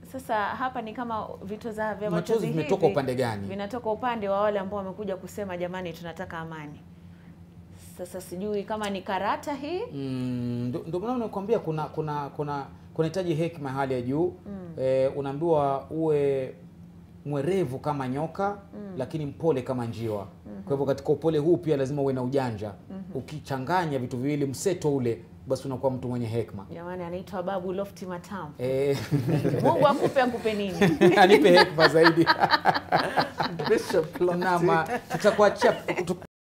Sasa hapa ni kama vitoza vya Machozi machozi vimetoka hivi upande gani? Vinatoka upande wa wale ambao wamekuja kusema jamani, tunataka amani. Sasa sijui kama ni karata hii Mm, ndo- ndio maana nakwambia kuna kuna kuna kunahitaji hekima ya hali ya juu eh, unaambiwa uwe mwerevu kama nyoka lakini mpole kama njiwa. Kwa hivyo katika upole huu pia lazima uwe na ujanja. Ukichanganya vitu viwili mseto ule, basi unakuwa mtu mwenye hekima. jamani, anaitwa Babu Lofti Matamu. Eh, Mungu akupe akupe nini? anipe hekima zaidi. Bishop Lofty. Naam, tutakuachia